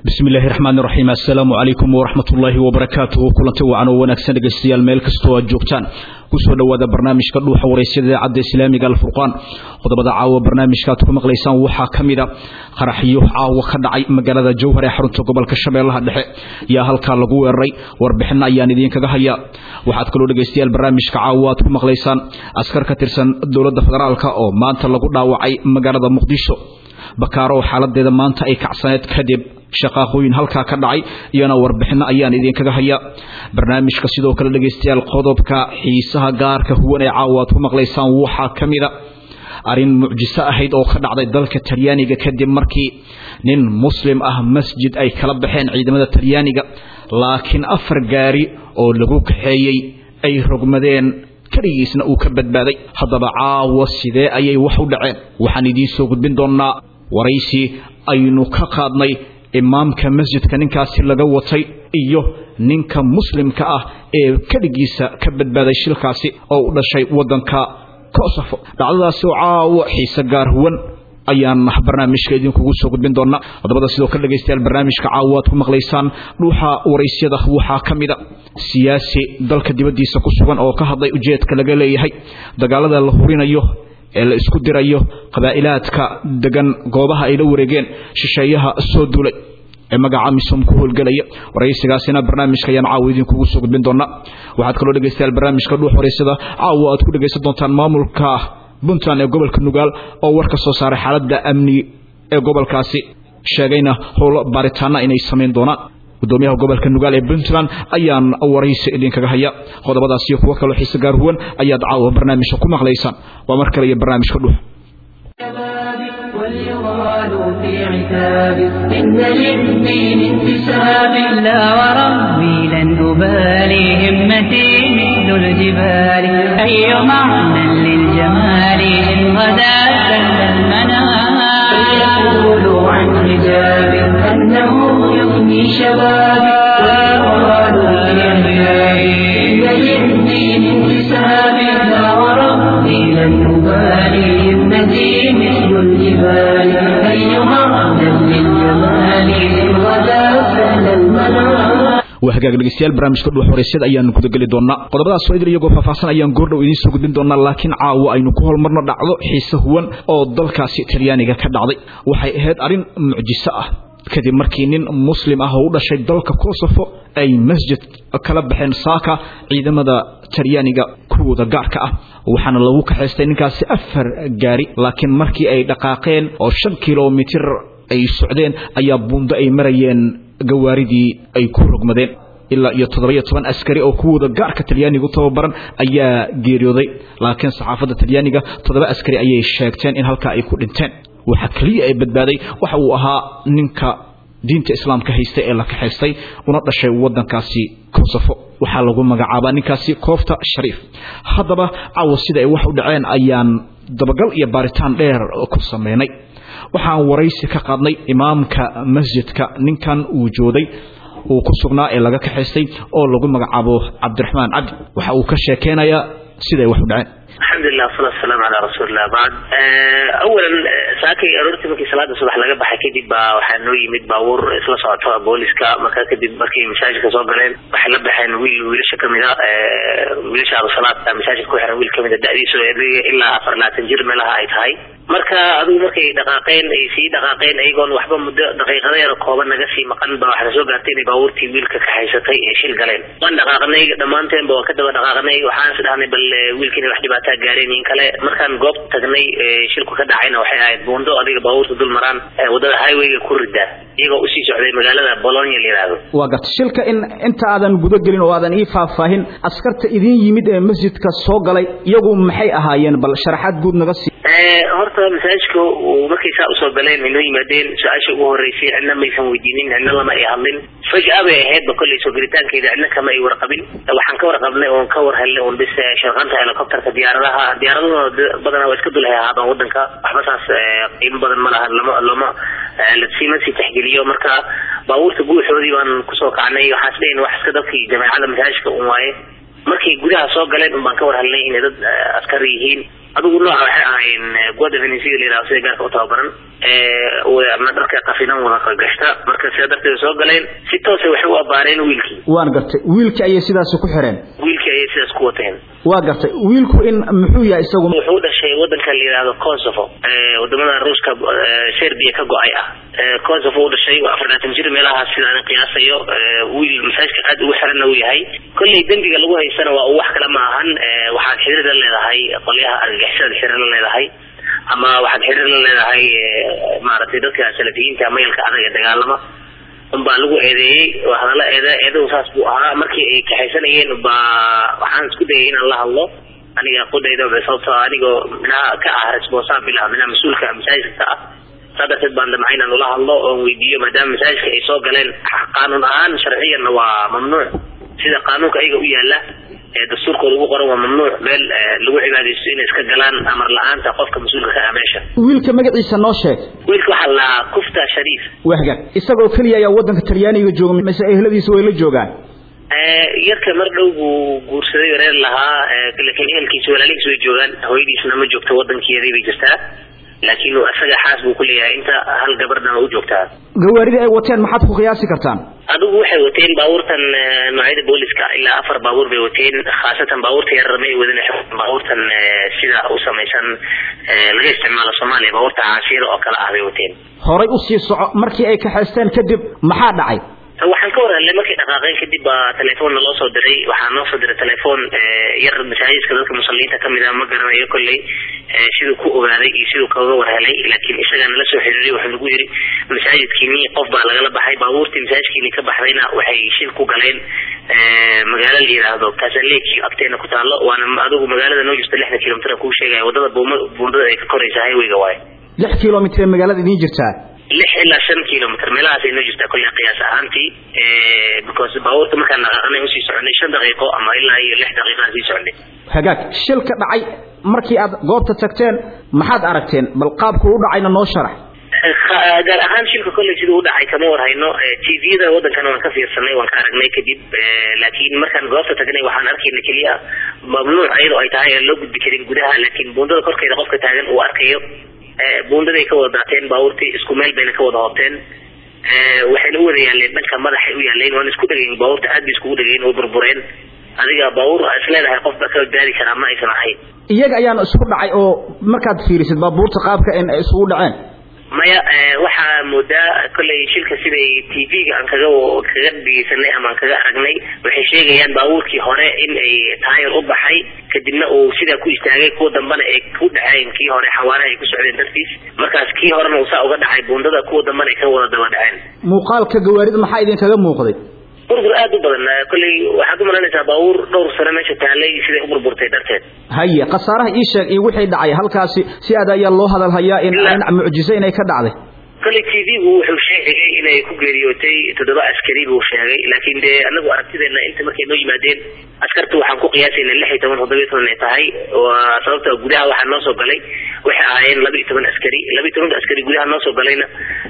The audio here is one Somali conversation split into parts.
bismi illaahi raxmaan iraxiim assalaamu calaykum waraxmat ullaahi wabarakaatuhu kulanti wacan oo wanaagsan dhegaystayaal meel kastoo aad joogtaan kusoo dhowaada barnaamijka dhuuxa waraysyada idaacadda islaamiga alfurqaan qodobada caawa barnaamijka aad ku maqlaysaan waxaa ka mida qaraxyo caawa ka dhacay magaalada jowhar ee xarunta gobolka shabeellaha dhexe yaa halkaa lagu weeraray warbixinna ayaan idiinkaga hayaa waxaad kaloo dhegaystayaal barnaamijka caawa aad ku maqlaysaan askar ka tirsan dowladda federaalka oo maanta lagu dhaawacay magaalada muqdisho bakaaro oo xaaladeeda maanta ay kacsaneed kadib shaqaaqooyin halkaa ka dhacay iyana warbixinno ayaan idinkaga hayaa barnaamijka sidoo kale dhegaystayaal qodobka xiisaha gaarka huwan ee caawa aad ku maqlaysaan waxaa ka mida arrin mucjiso ahayd oo ka dhacday dalka talyaaniga kadib markii nin muslim ah masjid ay kala baxeen ciidamada talyaaniga laakiin afar gaari oo lagu kaxeeyey ay rogmadeen keligiisna uu ka badbaaday haddaba caawa sidee ayay wax u dhaceen waxaan idiin soo gudbin doonnaa waraysi aynu ka qaadnay imaamka masjidka ninkaasi laga watay iyo ninka muslimka ah ee keligiisa ka badbaaday shilkaasi oo u dhashay waddanka kosofo dhacdadaasi oo caawo xiise gaar huwan ayaan barnaamijka idinkugu soo gudbin doonaa qodobada sidoo kale dhegaystayaal barnaamijka caawa aad ku maqlaysaan dhuuxa waraysyada waxaa ka mida siyaasi dalka dibaddiisa ku sugan oo ka hadlay ujeedka laga leeyahay dagaalada la hurinayo ee la isku dirayo qabaa'ilaadka degan goobaha ay la wareegeen shisheeyaha soo duulay ee magaca misom ku howlgelaya waraysigaasina barnaamijka ayaan caawa idinkugu soo gudbin doonaa waxaad kaloo dhegaystayaal barnaamijka dhuux waraysada caawa aad ku dhegaysan doontaan maamulka puntland ee gobolka nugaal oo war ka soo saaray xaaladda amni ee gobolkaasi sheegayna howlo baaritaana inay samayn doonaan gudoomiyaha gobolka nugaal ee puntland ayaan waraysi idinkaga haya qodobadaas iyo kuwo kaloo xiise gaar huwan ayaad caawa barnaamijka ku maqlaysaan waa mar kale iyo barnaamijka dhuux في عتاب إن للدين انتساب لا وربي لن أبالي همتي مثل الجبال أي معنى للجمال إن غدا سل المنام فليقولوا عن حجاب أنه يغني شبابي ويقالوا في عتابي إن للدين انتساب لا وربي لن أبالي همتي مثل الجبال waa hagaag dhegeystayaal barnaamijka dhuux waraysyada ayaanu gudageli doonaa qodobadaas oo idil iyagoo faahfaahsan ayaan goordhow idiin soo gudbin doonaa laakiin caawa aynu ku holmarno dhacdo xiise huwan oo dalkaasi talyaaniga ka dhacday waxay ahayd arrin mucjiso ah kadib markii nin muslim ah oo u dhashay dalka kosofo ay masjid kala baxeen saaka ciidamada talyaaniga kuwooda gaarka ah waxaana lagu kaxaystay ninkaasi afar gaari laakiin markii ay dhaqaaqeen oo shan kilomitir ay socdeen ayaa buundo ay marayeen gawaaridii ay ku rogmadeen ilaa iyo toddoba iyo toban askari oo kuwooda gaarka talyaaniga u tababaran ayaa geeriyooday laakiin saxaafadda talyaaniga toddoba askari ayay sheegteen in halkaa ay ku dhinteen waxa keliya ay badbaaday waxa uu ahaa ninka diinta islaamka haysta ee la kaxaystay una dhashay waddankaasi kosofo waxaa lagu magacaabaa ninkaasi koofta shariif haddaba caawa sida ay wax u dhaceen ayaan dabagal iyo baaritaan dheer ku sameynay waxaan waraysi ka qaadnay imaamka masjidka ninkan uu jooday uu ku sugnaa ee laga kaxaystay oo lagu magacaabo cabdiraxmaan cabdi waxa uu ka sheekeynayaa siday wax u dhaceen alxamdulilah wasalatu wasalaamu calaa rasuulillah bacd awalan saakay aroortii markii salaada subax laga baxay kadib baa waxaa noo yimid baabuur isla socoto booliska markaa kadib markay masaajidka soo galeen waxay la baxeen wiil wiilasha kamida wiilasha abusalaad masaajidka ku xiran wiil kamida da'diisu ilaa afar labaatan jir meelaha ay tahay marka adigu markay dhaqaaqeen ay sii dhaqaaqeen ayagoon waxba muddo daqiiqada yar kooban naga sii maqan ba waxaa soo gaartay inay baabuurtii wiilka kaxaysatay ee shil galeen waan dhaqaaqnay dhammaanteenba waan ka daba dhaqaaqnay waxaan is dhahnay bal wiilkiina wax dhibaataa gaareen in kale markaan goob tagnay shilku ka dhacayna waxay ahayd buundo adiga baabuurta dul maraan wadada highwayga ku rida iyagoo usii socday magaalada bolonia la yidhaahdo waa garta shilka in inta aadan guda gelin oo aadan ii faahfaahin askarta idin yimid ee masjidka soo galay iyagu maxay ahaayeen bal sharaxaad guud naga sii horta masaajidka markay saa usoo galeen inoo yimaadeen su-aasha ugu horeysay cidna maysan weydiinin cidna lama ay hadlin fajaa bay ahaydba kolley soo gelitaankeeda cidna kama ay warqabin waxaan ka warqabnay oon ka war helnay oon bis sharqanta helicopterka diyaaradaha diyaaradahooda badanaa waa iska dul hayahaabaan wadanka waxba saas qiimo badan ma laha lama lama lasima sii taxgeliyo marka baabuurta guuxoodii baan kusoo kacnay waxaan isleeyahin wax iska dadkii jameecada masaajidka un waaye markay gudaha soo galeen un baan ka war helnay inay dad askar yihiin adigu nooca waxay ahayn guada venezuela la yidhahdo sida gaarka u tababaran ma dharka qafinan wada gashta marka sidaa darteed soo galeen si toosa waxay u abaareen wiilkii waan gartay wiilkii ayay sidaasi ku xireen wiilkii ayay sidaas ku wateen waa gartay wiilku in muxuu yahay isagu wuxuu dhashay wadanka la yidhahdo kosovo wadamada ruuska serbia ka go-ay ah kosovo u dhashay waa afarlaatan jir meelahaas sida aan qiyaasayo wiil masaajka aad ugu xiranna uu yahay kolley dembiga lagu haysana waa uu wax kale ma ahan waxaad xiriir la leedahay qolyaha argagixisada xiriir la leedahay ama waxaad xiriir la leedahay maaragtay dadka salafiyiinta mayalka adag ee dagaalama unbaa lagu eedeeyey oo hadalla eede eedahu saas buu ahaa markii ay kaxaysanayeen baa waxaan isku dayay inaan la hadlo aniga qudayda sababtoo anigoo minaha ka ah responsabil ah minaha mas-uulka masaajidka ka ah saa darteed baan damcay inaan ula hadlo oon weydiiyo maadaama masaajidka ay soo galeen qaanuun ahaan sharciyanna waa mamnuuc sida qaanuunka ayaga u yaala ee dastuurkooda ugu qoran waa mamnuuc meel lagu cibaadaysto inay iska galaan amar la-aanta qofka mas-uulka ka ah meesha wiilka magaciisa noo sheeg wiilka waxaa lahaa kufta shariif waa hagaag isagoo keliya ayaa wadanka talyaaniga jooga mise ehladiisa way la joogaan yarka mar dhow buu guursaday reer lahaa laakiin ehelkiisa walaalihiis way joogaan hooyadiisna ma joogto wadankeedii bay jirtaa laakiin isaga xaas buu ku leeyahay inta hal gabardhana u joogtaa gawaarida ay wateen maxaad ku qiyaasi kartaan adigu waxay wateen baabuurtan noocyada booliska ilaa afar baabuur bay wateen khaasatan baabuurta yarar may wadin baabuurtan sida u samaysan laga isticmaalo soomaaliya baabuurta caasiira oo kale ah bay wateen horay usii soco markii ay kaxaysteen kadib maxaa dhacay waxaan ka warhelnay markay dhaqaaqeen kadib baa telefoonna loo soo diray waxaa noo soo diray telefoon yar masaajidka dadka musalliinta kamid ah ma garanayo kolley siduu ku ogaaday iyo siduu kaga warhelay laakiin isagana la soo xiriiray wuxuu nagu yiri masaajidkiini qof baa lagala baxay baabuurtii masaajidkiini ka baxdayna waxay shil ku galeen magaalo la yidhaahdo kasaleki agteena ku taalo waana adigu magaalada noo jirta lixdan kilomitr kuu sheegaya wadada buuma buundada ay ka koraysa highwayga waaye lix kilomitr magaalada idiin jirtaa lix ilaa shan kilomitr meelahaas ay noo jirtaa kolley qiyaas ahaantii because baabuurta markaan dhaqaaqanay usii soconay shan daqiiqo ama ilaa iyo lix daqiiqaan sii soconay hagaag shilka dhacay markii aad goobta tagteen maxaad aragteen bal qaabku u dhacayna noo sharax gaar ahaan shilka kolley siduu u dhacay kama warhayno tvda wadankana waan ka fiirsanay waan ka aragnay kadib laakiin markaan goobta tagnay waxaan arkayna keliya mamnuuc iyadoo ay tahay aan loo gudbi karin gudaha laakiin buundada korkeeda qofka taagan uu arkayo buundaday ka wada daateen baabuurtii isku meel bayna ka wada hoobteen waxayna u wada yaaleen dhanka madaxay u yaaleen waana isku dhegayn baabuurta aad bay iskugu dhegayn oo burbureen adiga baabuur isleedahay qof baa ka badbaadi karaa ma aysan ahayn iyaga ayaana isku dhacay oo markaad fiirisid baabuurta qaabka in ay isugu dhaceen maya waxaa moodaa kolley shilka siday t v-ga aan kaga kaga dhegeysanay ama aan kaga aragnay waxay sheegayaan baabuurkii hore in ay taayar u baxay kadibna uu sidaa ku istaagay kuwa dambana ay ku dhaceen kii hore xawaaraha ay ku socdeen dartiis markaas kii horena uu saa uga dhacay buundada kuwa dambana ay ka wada daba dhaceen muuqaalka gawaarida maxaa idinkaga muuqday burbur aad u badan kolley waxaad u malaynaysaa baabuur dhowr sano meesha taalay siday u burburtay darteed haye khasaaraha ii sheeg iyo wixii dhacay halkaasi si aad ayaa loo hadal hayaa in dhinac mucjiso inay ka dhacday kolley t v-gu wuxuu sheegay inay ku geeriyootay toddoba askari buu sheegay laakiin dee anagu aragtideena inta markay noo yimaadeen askarta waxaan ku qiyaasayna lix iyo toban toddobiyo toban ay tahay waa sababta gudaha waxaa noo soo galay waxay ahaayeen laba iyo toban askari laba iyo tobanka askari gudaha noo soo galayna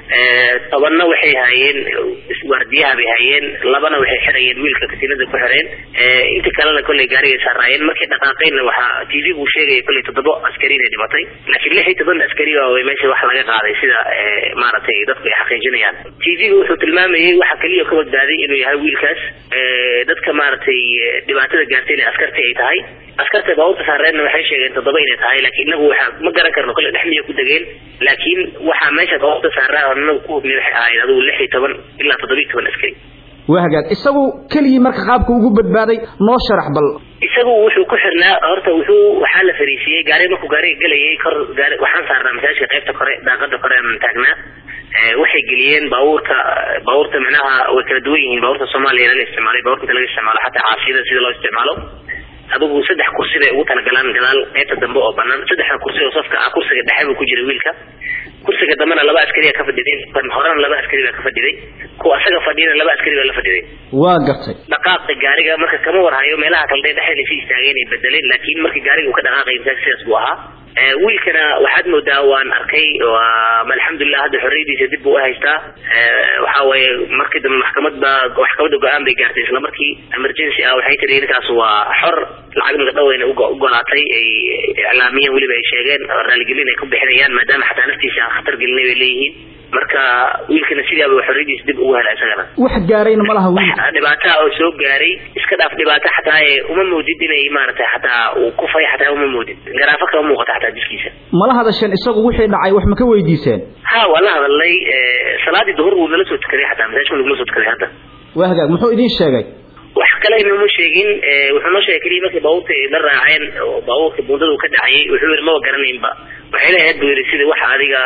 tobanna waxay hayeen waardiyaha bay hayeen labana waxay xirayeen wiilka katiinada ku xireen inta kalena kolley gaarigay saaraayeen markay dhaqaaqeenna waxaa t v buu sheegaya kolley toddoba askari inay dhimatay laakiin lix iyo toban askari waa meesha wax laga qaaday sida maaragtay dadku ay xaqiijinayaan t v-ga wuxuu tilmaamayay waxa keliya ka badbaaday inuu yahay wiilkaas dadka maaragtay dhibaatada gaartay inay askarti ay tahay askarta baabuurta saareenna waxay sheegeen toddoba inay tahay laakiin inagu waxa ma garan karno kolle dhex miya ku degeen laakiin waxaa meesha baabuurta saaraa inagu ku hubnay waxay ahayd adigu lix iyo toban ilaa toddobiyo toban askari waa hagaag isagu keligii marka qaabka ugu badbaaday noo sharax bal isagu wuxuu ku xirnaa horta wuxuu waxaa la fariisiyey gaari markuu gaariga gelayay kor gaari waxaan saarnaa masaajidka qaybta kore daaqada kore aan taagnaa waxay geliyeen baabuurka baabuurta micnaha way kala duwan yihiin baabuurta soomaaliya laga isticmaalay baabuurta inta laga isticmaalo xataa caasiyada sida loo isticmaalo adigu saddex kursi bay ugu talagalaan gadaal qaybta dambe oo banaan saddexda kursi oo safka ah kursiga dhexe buu ku jiray wiilka kursiga dambena laba askari ka fadhiday kan horena laba askari baa ka fadhiday kuwa asaga fadhiyana laba askari baa la fadhiday waa gartay dhaqaaqa gaariga marka kama warhayo meelaha kale dee dhexe lasii istaageen ay bedeleen laakiin markii gaariga uu ka dhaqaaqay masaajid sidaas buu ahaa wiilkana waxaad moodaa waan arkay alxamdulilah hadda xorriyadiisa dib buu uhaystaa waxa weeye markii dambe maxkamad baa maxkamadda go-aan bay gaartay isla markii emergency ah waxay tiri ninkaas waa xor lacag migadhaweyna ugolaatay ay iclaamiyeen weliba ay sheegeen raaligelin ay ku bixinayaan maadaama xataa naftiisa aan khatar gelinay bay leeyihiin marka wiilkana sidaaba xorriyadiisa dib ugu hela isagana wax gaarayna ma laha wiil dhibaata oo soo gaaray iska dhaaf dhibaato xataa ee uma moodid inay maaragtay xataa uu kufay xataa uma moodid garaafo kama muuqata xataa jiskiisa mala hadasheen isagu wixii dhacay wax ma ka weydiiseen ha waa la hadalnay salaadii duhur wuu nala soo tukaday xataa masaajka nagula soo tukaday hadda waa hagaag muxuu idin sheegay wax kale inuma sheegin wuxuu noo sheegay keliya markii baabuurta ay la raaceen oo baabuurka buundada uu ka dhacayay wuxuu yidhi maba garanaynba waxay leeyahay buu yidhi sida waxa adiga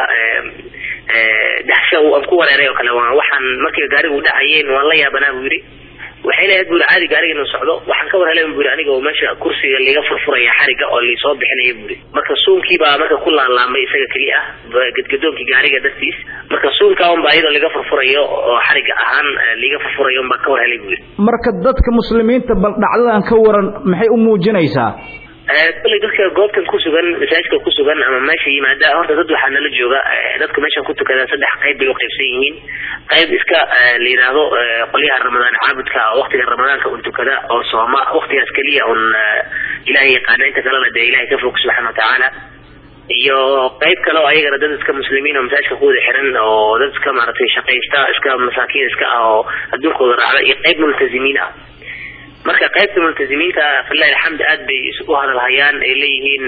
daxsha aan ku wareeray oo kale waa waxaan markii gaariga u dhacayeen waan la yaabanaa buu yidhi waxay leeyahay buu yidhi caadi gaariga inuu socdo waxaan ka war helay buu yidhi aniga oo meesha kursiga liiga furfuraya xariga oo liisoo bixinaya buu yidhi marka suunkii baa marka ku laalaamay isaga keli ah gadgadoonkii gaariga dartiis marka suunka un baa iyadoo liga furfurayo oo xariga ahaan liiga furfurayo un baa ka war helay buu yidhi marka dadka muslimiinta bal dhacdadan ka waran maxay u muujinaysaa kulley dadka goobtan kusugan masaajidka kusugan ama meesha yimaada horta dad waxaa nala jooga dadka meeshan ku tukada saddex qayb bay uqaybsan yihiin qayb iska la yidhaahdo qolyaha ramadaan caabudka waktiga ramadaanka un tukada oo sooma waktigaas keliya un ilahay yaqaana inta kalena dee ilahay ka fog subxaana watacaala iyo qayb kale oo ayagana dad iska muslimiin oo masaajidka ku wada xiran oo dad iska maaragtay shaqaysta iska masaakiin iska ah oo adduunkooda raacda iyo qayb multazimiin ah marka qaybta multazimiinta filahi alxamd aad bay u hadalhayaan ay leeyihiin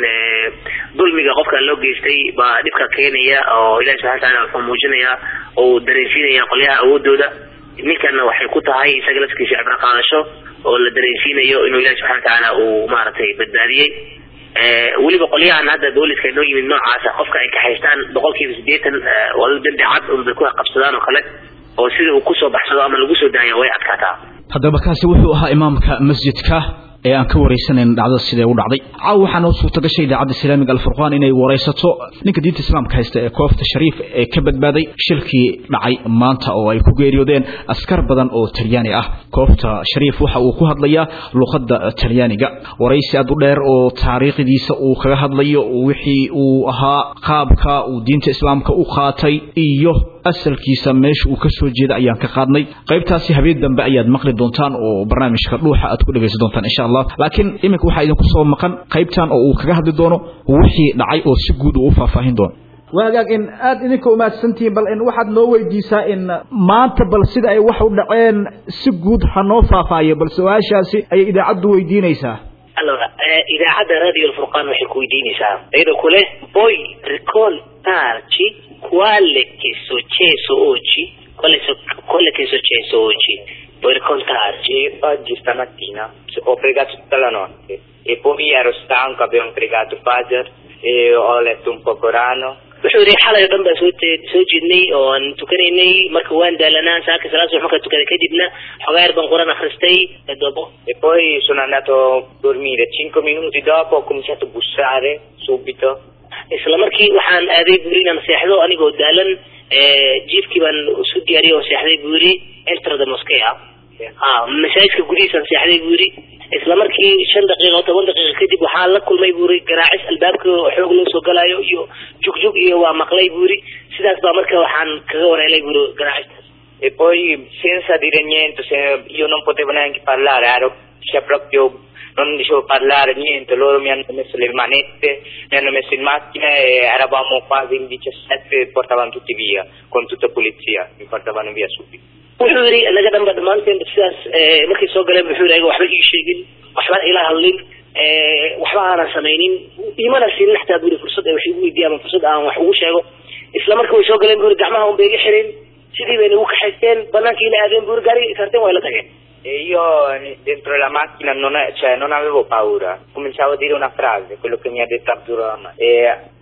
dulmiga qofka loo geystay baa dhibka keenaya oo ilahi subxana wataala wuxuu muujinaya oo uu dareensiinaya qolyaha awoodooda ninkana waxay ku tahay isaga lafkiisa cibro qaadasho oo la dareensiinayo inuu ilahi subxana watacaala uu maaragtay badbaadiyey weliba qolyahan hadda booliska inoo yimid noocaasa qofka ay kaxaystaan boqol kiiba sideetan waa dambi cad unbay ku qabsadaan oo kale oo sida uu kusoo baxsado ama lagu soo daaya way adkaataa haddaba kaasi wuxuu ahaa imaamka masjidka ee aan ka waraysanayna dhacdada siday u dhacday caaw waxaa noo suurta gashay idaacadda islaamiga alfurqaan inay waraysato ninka diinta islaamka haysta ee koofta shariif ee ka badbaaday shilkii dhacay maanta oo ay ku geeriyoodeen askar badan oo talyaani ah koofta shariif waxa uu ku hadlayaa luqadda talyaaniga waraysi aad u dheer oo taariikhdiisa uu kaga hadlayo wixii uu ahaa qaabka uu diinta islaamka u qaatay iyo asalkiisa meesha uu ka soo jeeda ayaan ka qaadnay qaybtaasi habeen dambe ayaad maqli doontaan oo barnaamijka dhuuxa aad ku dhegaysan doontaan insha allah laakiin iminka waxaa idinku soo maqan qaybtan oo uu kaga hadli doono wixii dhacay oo si guud uu u faahfaahin doono waagaag in aada idinka umaadsantihiin bal in waxaad noo weydiisaa in maanta bal sida ay wax u dhaceen si guud ha noo faahfaahiyo bal su-aashaasi ayay idaacaddu weydiinaysaa allora idaacadda radio alfurqaan waxay ku weydiinaysaa iyadoo kule boy ricoltarci quale che successo oggi quale, quale che è successo oggi puoi raccontarci oggi stamattina ho pregato tutta la notte e poi ero stanco abbiamo pregato Fajr e ho letto un po' Corano wuxuu yidhi xalay o dhan baan soo soo jeednay oo aan tukanaynay marka waan daalanaa saaka salaad subax markaan tukaday kadibna xogaa yar baan quraan akhristay dopo e poi sono andato a dormire cinque minuti dopo ho cominciato a bussare subito isla markii waxaan aaday buu yidhi inaan seexdo anigoo daalan jiifkii baan isu diyaariyay oo seexday buu yidhi enter the mosque ah ha masaajidka gudihiisaan seexday buu yidhi isla markii shan daqiiqa oo toban daqiiqa kadib waxaa la kulmay buu yidhi garaacis albaabka xoog loo soo galayo iyo jugjug iyo waa maqlay buu yidhi sidaas baa marka waxaan kaga wareelay buu yidhi garaacistas e poi senza dire niente se io non potevo neanche parlare ero cioè proprio non dicevo parlare niente loro mi hanno messo le manette mi hanno messo in macchina e eravamo quasi in 17 e portavano tutti via con tutta polizia mi portavano via subito wuxuu yidhi inaga dhanba dhammaanteen sidaas markay soo galeen wuxuu yidhi waxba ii sheegin waxbaan ila hadlin waxba aanan samaynin imana siinin xataa buri fursad ay wax igu weydiiya ama fursad aan wax ugu sheego isla marka way soo galeen buri gacmaha un bay iga xireen sidii bayna igu kaxaysteen banaankii ila aadeen buri gaariga saarteen waa ila tageen E io dentro la macchina non, è, cioè, non avevo paura, cominciavo a dire una frase, quello che mi ha detto Abdurrahman. E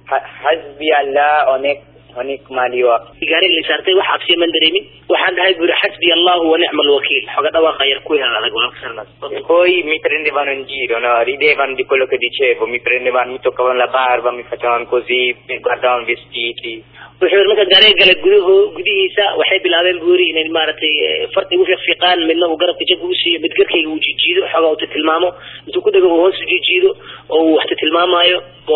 Hasbi Allah onek onek mali wa. gaariga la saartay wax cabsiya man dareemin waxaan dhahay buri xasbi allahu wa nicma alwakiil xoga dhawaaqa yar ku hel adag E poi mi prendevano in giro, no? ridevano di quello che dicevo, mi prendevano, mi toccavano la barba, mi facevano così, mi guardavano i vestiti. wuxuu yidhi marka gaariga gale gudaho gudihiisa waxay bilaabeen buu yidhi inay maaragtay farta igu fiiqfiiqaan midna uu garabka jabka u siiyo mid garkayga uu jijiido xoogaa uu tilmaamo intuu ku dhego uu hoos u jijiido oo uu waxta tilmaamaayo boy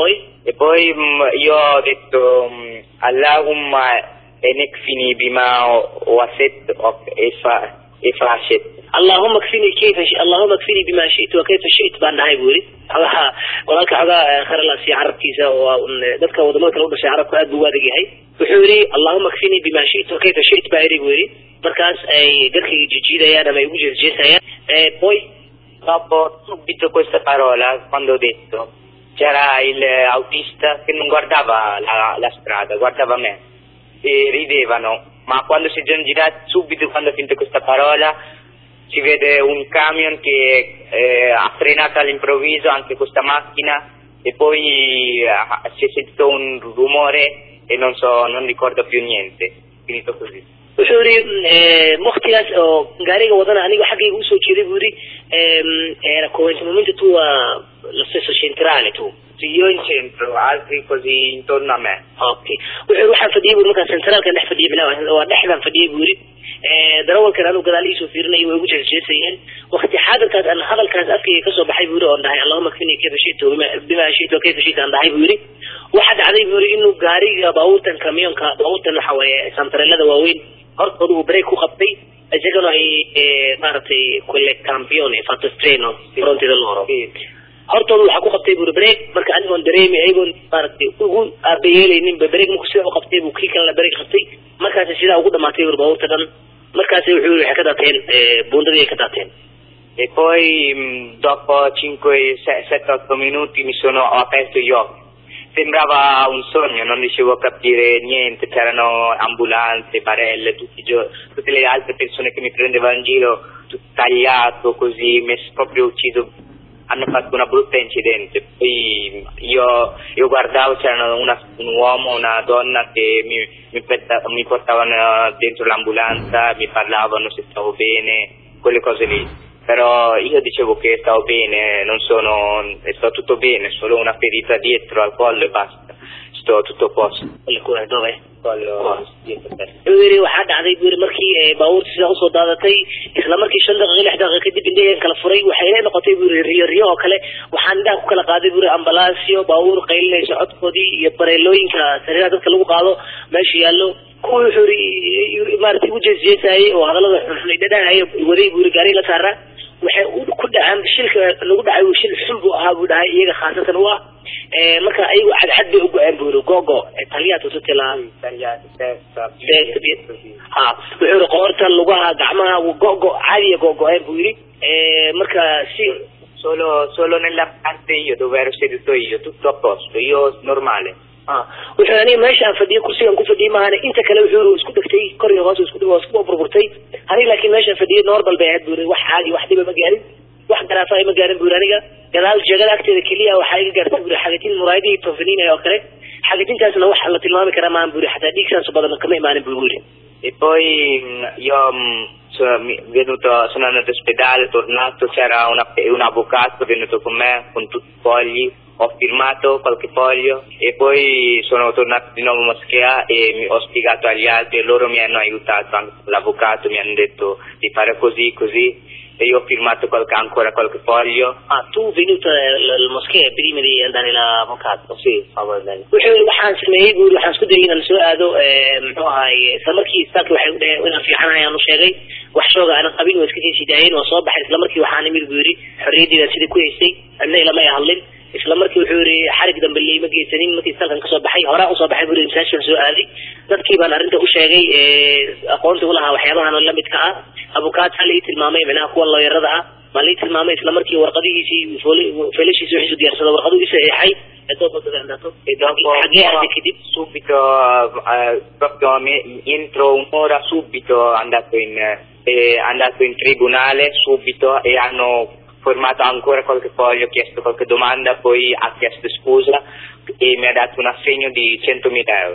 E poi mh, io ho detto mh, Allahumma enekfini bima waset efa efashet allahuma kfini kayfa shi- allahuma kfini bima shi'ta wa kayfa shi'ta baan dhahay buu yidhi xogaha walaalka xogaa kharalaasi carabkiisa waa un dadka wadamada kale u dhashay carabku aad buu u adag yahay wuxuu yidhi allahuma kfini bima shi'ta wa kayfa shi'ta baa yidhi buu yidhi markaas ay dadkayga jijiidayaan ama ay ugu jeesjeesayaan Eh, poi Dopo subito questa parola, quando ho detto, c'era il autista che non guardava la, la strada, guardava me e ridevano, ma quando si sono girati, subito quando ho finito questa parola, si vede un camion che eh, ha frenato all'improvviso anche questa macchina e poi ah, si è sentito un rumore e non so, non ricordo più niente, finito così. wuxuu yidhi waktigaas oo gaariga wadana aniga xaggayga usoo jeeday buu yidhi ehm, era come nel momento tu ah, lo stesso centrale tu Sì, io in centro, altri così intorno a me. okay wuxuu yidhi waxaan fadhiyay buu markaa centraalkan dhex fadhiyay bilaa waa dhexdaan fadhiyay buu yidhi Eh, darawalkan anuu gadaal iisoo fiirinayay way ugu jeesjeesayeen wakti xaadirkaas aan hadalkaas afkayga kasoo baxay buu yidhi oon dhahay allahuma kfini kayfa shita bima- bima shita kayfa shita aan dhahay buu yidhi waxaa dhacday buu yidhi inuu gaariga baabuurtan kamiyonka baabuurtan waxa weeye santarelada waaweyn hortooda uu break ku qabtay isagana ay eh, maaragtay quelle campione fatto streno frontida loro hortooda waxaa ku qabtay buri break marka anigoon dareemi ayagoon maaragtay ugu aabayeelayninba break marku sidaa u qabtay buu kii kalena break qabtay markaasi sidaa ugu dhamaatay buri baabuurta dhan markaasi wuxuu yidhi waxay ka daateen eh, buundadii ay ka daateen E poi mh, dopo 5-7-8 minuti mi sono ho aperto gli occhi. Sembrava un sogno, non riuscivo a capire niente, c'erano ambulanze, barelle, tutti i gio- tutte le altre persone che mi prendevano in giro, tutto tagliato così, messo proprio ucciso. Hanno fatto una brutta incidente. Poi io, io guardavo, c'erano una- un uomo, una donna che mi, mi, porta- mi portavano dentro l'ambulanza, mi parlavano se stavo bene, quelle cose lì. Però io dicevo che stavo bene, non sono, sto tutto bene, solo una ferita dietro al collo e basta. Sto tutto a posto. Quelle cure dove Collo dietro per wuxuu yidhi waxaa dhacday buu yidhi markii eh, baabuurta sidaa usoo daadatay isla markii shan daqiiqo lix daqiiqo kadib indhaheen kala furay waxay ila noqotay buu yidhi riyo riyo oo kale waxaan indhaha ku kala qaaday buu yidhi ambalaasyo baabuur qaylinayso codkoodii iyo bareelooyinka sariiraha dadka lagu qaado meesha yaallo kuwii wuxuu yidhi maaragtay u jeesjeesayay oo hadallada xunxun dhadhahaya waday buu yidhi gaari la saaraa waxay u ku dhacaan shilka lagu dhacay uu shil xun buu ahaa buu dhahay iyaga khaasatan u ah Eh, marka ayagu cadcad bay u go-een buu yidhi gogo taliyaatu tutila tagliati, testa, Testa, piede, così. ha wuxuu yidhi qoorta lugaha gacmaha gogo caadiya gogo-een buu yidhi Eh, marka si Solo, solo nella parte io dove ero seduto io, tutto a posto, io normale. ah wuxuu aniga meesha aan fadhiyay kursigaan ku fadhiyay maahane inta kale wuxuu yidhi isku dhegtay kor iyo hoos isku dhig isku burburtay aniga laakiin meeshaan fadhiyay normal bay ahayd buu yidhi wax caadi wax dhiba ma gaarin wax garaafa ay ma gaarin buu yidhi aniga gadaal jeegada agteeda keliya waxaa iga gaartay buu yidhi xagatiin muraayadihii toofiniinaya oo kale xagatintaasna wax la tilmaami karaa maahan buu yidhi xataa dhiig saas badan kama imaanin buu yidhi E poi mh, io mh, sono mi- venuto, sono andato all'ospedale, tornato, c'era una- un avvocato venuto con me con tutti i fogli, ho firmato qualche foglio e poi sono tornato di nuovo in moschea e mi- ho spiegato agli altri e loro mi hanno aiutato, anche l'avvocato mi hanno detto di fare così, così e io ho firmato qualche- ancora qualche foglio. ah tu venuto al moskee prima di andare l'avvocato Sì, favore bene. wuxuu yidhi waxaan sameeyey buu yidhi waxaan isku dayay inaan soo aado eh, muxuu ahaye isla markii istaagka waxay u dhaheen inaan fiicanahay aan u sheegay wax shooga aanan qabin waa iska sii sidaayeen waa soo baxay isla markii waxaan imid buu yidhi xorriyaddiidaan sidii ku haystay cidna ilama ay hadlin isla markii wuxuu yidhi xarig dambe liima geysanin markii istalkan kasoo baxay horaa usoo baxay buu yidhi masaajkaan soo aaday dadkii baan arrinta u sheegay eh, aqoonta u lahaa waxyaabahan oo la midka ah abukaata la ii tilmaamay micnaha kuwa looyarada ah baa la ii tilmaamay isla markii warqadihiisii feelashiisi wixiisu diyaarsada warqadu ii saxeexay ee dood wadada andato E dopo xagee aaday kadib subito, eh, proprio me- entro un'ora subito andato in, eh, andato in tribunale subito e hanno formato ancora qualche foglio, ho chiesto qualche domanda, poi ha chiesto scusa e mi ha dato un assegno di 100.000 euro.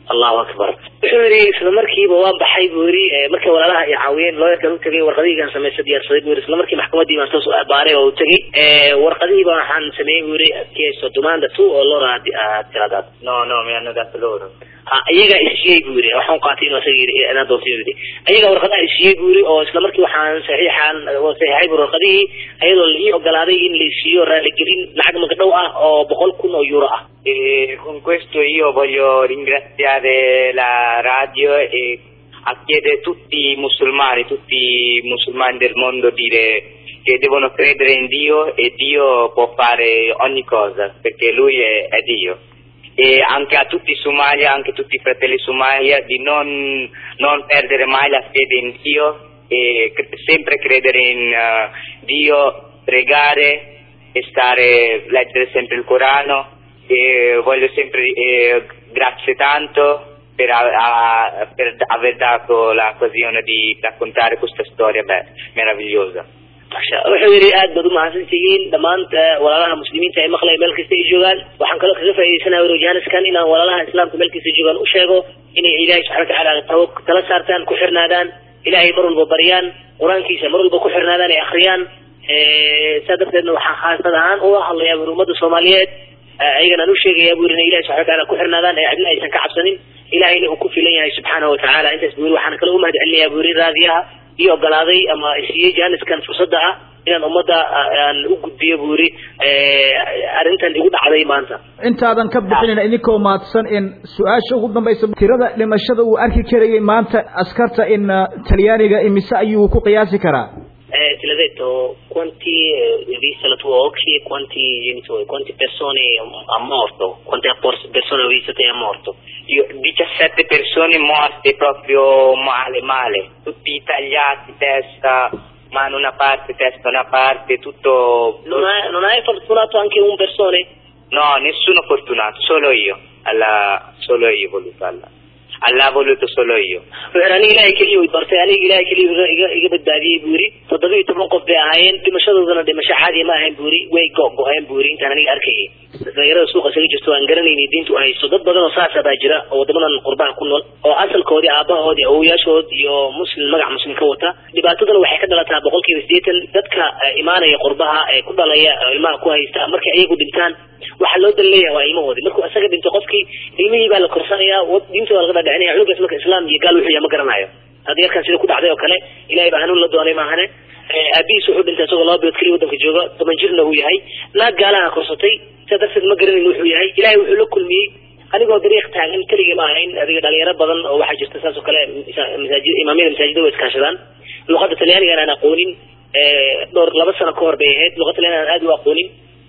allahu akbar wuxuu yidhi isla markiiba waan baxay buu yidhi markay walaalaha ay caawiyeen looyarkan u tegay warqadihiigaan samaysa diyaarsaday buu yidhi isla markii maxkamadii baan toos baaray oo u tegay warqadihiiba waxaan sameeyey buu yidhi chiesto domanda tu oo lora tiradaad no no mi hanno dato loro ha iyagaa isiyey buu yidhi waxaan qaatay inuu asaga yidhi inaan doonto yidhi ayagaa warqadaha isiyey buu yidhi oo isla markii waxaan saxiixaan saxiixay buu warqadihii ayadoo la ii ogolaaday in la isiiyo raaligelin lacag magadhow ah oo boqol kun oo euro ah E con questo io voglio ringraziare la radio e a chiedere a tutti i musulmani, tutti i musulmani del mondo dire che devono credere in Dio e Dio può fare ogni cosa perché Lui è, è Dio. E anche a tutti i Somalia, anche a tutti i fratelli Somalia, di non, non perdere mai la fede in Dio e cre- sempre credere in uh, Dio, pregare e stare, leggere sempre il Corano e voglio sempre eh, grazie tanto per, a- a- per aver dato l'occasione di raccontare questa storia beh, meravigliosa. wuxuu yidhi aad baad umahadsantihiin dhammaan walaalaha muslimiinta ee maqlaya meel kasta ay joogaan waxaan kaloo kaga faa'iidaysanaya wrojaniskan inaan walaalaha islaamka meel kasta joogaan u sheego inay ilaahay subxana watacaala tawo tala saartaan ku xirnaadaan ilaahay mar walba baryaan qur-aankiisa mar walba ku xirnaadaan ay akhriyaan saa darteedna waxaan khaasad ahaan uga hadlayaa buri ummadda soomaaliyeed ayagana aan u sheegaya buri inay ilahay subxana watacaala ku xirnaadaan ee cidna aysan ka cabsanin ilahayna uu ku filan yahay subxaanahu watacaala intaas buri waxaan kaloo umahad celinayaa buri raadiyaha iyo ogolaaday ama siiyey jaaniskan fursadda ah inaan ummadda aan u gudbiyo buu yidhi arrintan igu dhacday maanta intaadan ka bixinin idinkoo mahadsan in su-aasha ugu dambaysa tirada dhimashada uu arki karayay maanta askarta in talyaaniga imise ayuu ku qiyaasi karaa Eh, te l'ho detto, quanti, eh, vista la tua occhi, quanti genitori, quante persone ha morto, quante por- persone ho visto te ha morto? Io, 17 persone morte proprio male, male, tutti tagliati, testa, mano una parte, testa una parte, tutto... Non, hai- non hai fortunato anche un persone? No, nessuno fortunato, solo io, alla, solo io voluto Allah. Allah ha voluto solo io. wuxuu aniga ilaahay keliya way bartay aniga ilaahay keliya iga- iga iga badbaadiyey buu yidhi toddoba iyo toban qof bay ahaayeen dhimashadoodana dhimasho caadiya ma ahayn buu yidhi way go-go-een buu yidhi intaan aniga arkayay dhalinyarada suuqa isaga jirto aan garanayni diintu ay haysto dad badan oo saasa baa jira oo wadamadan qurbaha ku nool oo asalkoodii aabahoodii awoyaashood iyo muslim magac muslim ka wata dhibaataduna waxay ka dhalataa boqolkiiba siddeetan dadka eh, imaanaya qurbaha ee ku dhalaya oo ilmaha ku haysta markay ayagu dhintaan waxaa loo dan leeyahay waa ilmahoodii markuu isaga dhinto qofkii ilmihii baa la korsanayaa wad- diintooda laga dhadhicinaya cunugaas marka islaam iyo gaal wuxuu yahay ma garanayo hadda yarkan sida ku dhacday oo kale ilahay baa hanuun la doonay maahane Eh, aabihiis wuxuu dhintay isagoo laba bilood keliya waddanka jooga toban jirna uu yahay naag gaalaha korsatay sidaa darteed ma garanayn wuxuu yahay ilahay wuxuu la kulmiyey anigoo dariiq taagan keligii ma ahayn adiga dhalinyaro badan oo waxaa jirta saas oo kale misa- masaajid imaamyada masaajida way iskaashadaan luqadda talyaaniga aan aqoonin eh, dhowr laba sano ka hor bay ahayd luqadda talyaaniga aan aad u aqoonin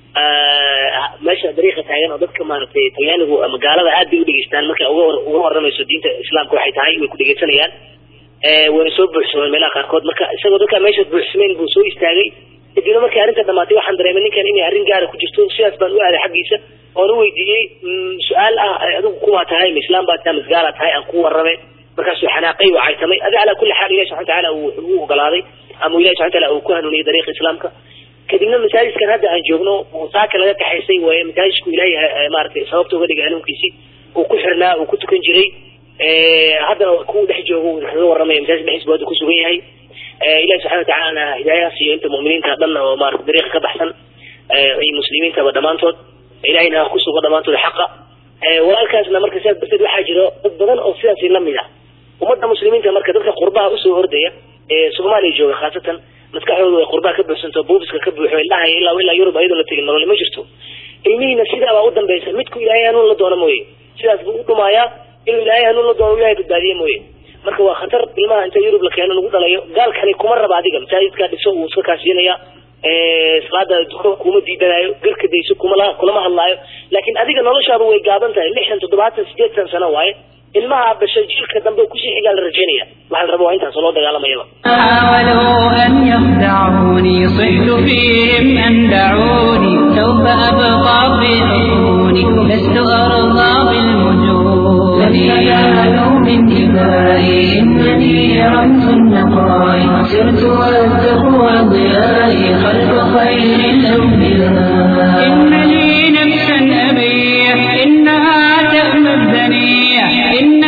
Ah, meesha dariiqa taagan oo dadka maaragtay talyaanigu ama gaalada aad bay u dhegeystaan markay uga war- uga waramayso diinta islaamka waxay tahay way ku dhegeysanayaan Eh, wayna soo buuxsameen meelaha qaarkood marka isagoo dadka meesha buuxsameen buu soo istaagay kadibna markay arrinta dhamaatay waxaan dareemay ninkan inay arrin gaara ku jirto sidaas baan u aaday xaggiisa oon u weydiiyey mm, su-aal ah eh, adigu kuwaa tahay ma islaam baa tahay ma isgaala tahay aan ku warramay markaasuu xanaaqay waa caytamay adi calaa kulli xaal ilahi subxana watacaala uu u ogolaaday ama ilahi subxana wataala uu ku hanuuniyey dariiqa islaamka kadibna masaajidkan hadda aan joogno uu saaka laga kaxaysay waaye masaajidku ilaahay eh, maaragtay sababta uga dhigay hanuunkiisii uu ku xirnaa uu ku tukan jiray Eh, haddana ku dhex joogo uu kaga warramaya masaajid dhexdiisa buu hadda ku sugan yahay Eh, ilahi subxana watacaalana hidaayaha siiyo inta mu'miniinta dhan oo maarata dariiqa ka baxsan eh, iyo muslimiintaba dhammaantood ilahayna ha ku sugo dhammaantood xaqa Eh, walaalkaasna marka sidaas darteed waxaa jiro dad badan oo sidaasi la mid ah ummadda muslimiinta marka dadka qurbaha usoo ordaya ee soomaaliya jooga khaasatan maskaxdoodu ay qurbaha ka buuxsanto buubiska ka buuxo indhaha ilaa ilaa yurub ayadoo la tegin nolol ma jirto ilmihiina sidaa baa u dambaysa midku ilaahay hanuun la doono mooye sidaas buu u dhumaayaa inuu ilaahay hanuun la doono ilaahay badbaadiye mooye marka waa khatar ilmaha inta yurub la keeno lagu dhalayo gaalkani kuma raba adiga masaajidkaa dhiso uu iska kaashinaya salaada duko kuma diidanayo garka dayso kumala kulama hadlaayo laakiin adiga noloshaadu way gaaban tahay lixdan toddobaatan sideetan sano waaye ilmaha basha jiilka dambe kusii xigaa la rajaynaya waxaa la raba waa intaas loo dagaalamayaba حاولوا أن يخدعوني صحت فيهم أن دعوني سوف أبقى في حصوني لست أرضى بالوجود لن ينالوا من دمائي إنني رمز النقاء سرت والتقوى ضيائي خلف خير الأنبياء إن لي نفسا أبيح إنها تأمى الدنيا إن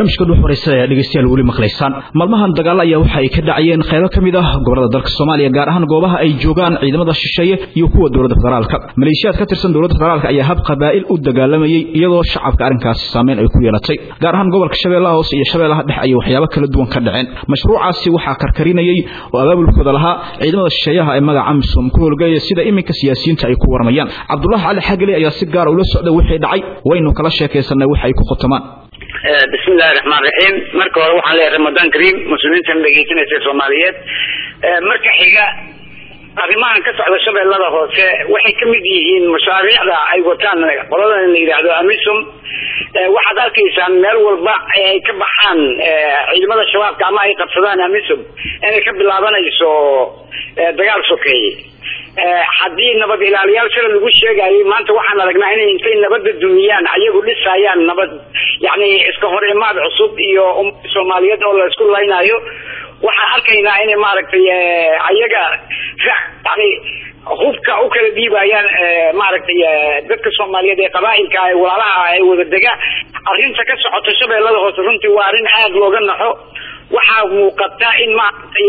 barnaamijka dhuux waraysa ayaa dhegeystayaal weli maqlaysaan maalmahan dagaal ayaa waxa ay ka dhacayeen qaybo ka mid ah gobolada dalka soomaaliya gaar ahaan goobaha ay joogaan ciidamada shisheeye iyo kuwa dowladda federaalka maleeshiyaad ka tirsan dowladda federaalka ayaa hab qabaa'il u dagaalamayey iyadoo shacabka arrinkaasi saameyn ay ku yeelatay gaar ahaan gobolka shabeellaha hoose iyo shabeellaha dhex ayay waxyaabo kala duwan ka dhaceen mashruucaasi waxaa karkarinayey oo abaabulkooda lahaa ciidamada shisheeyaha ee magaca misom ku howlgaya sida iminka siyaasiyiinta ay ku warmayaan cabdullaahi cali xageli ayaa si gaara ula socday wixii dhacay waynu kala sheekaysanay waxa ay ku khotamaan bismi illahi raxmaan raxiim marka hore waxaan leeyahay ramadaan kariim muslimiintan dhegeysanaysa soomaaliyeed marka xiga arrimahan ka socda shabeellada hoose waxay ka mid yihiin mashaariicda ay wataan qoladan la yidhaahdo amisom waxaad arkaysaan meel walba ay ka baxaan ciidamada shabaabka ama ay qabsadaan amisom inay ka bilaabanayso dagaal sokeeye haddii nabad ilaaliyaal shala lagu sheegayay maanta waxaan aragnaa inay intay nabadda dumiyaan ayagu dhisayaan nabad yani iska hor imaad cusub iyo umada soomaaliyeed oo la isku laynayo waxaan arkaynaa inay maaragtay ayaga yani hubka u kala dhiibayaan maaragtay dadka soomaaliyeed ee qabaailka ee walaalaha ee wada dega arrinta ka socota shabeellada hoose runtii waa arrin aada looga naxo waxaa muuqata in maaragtay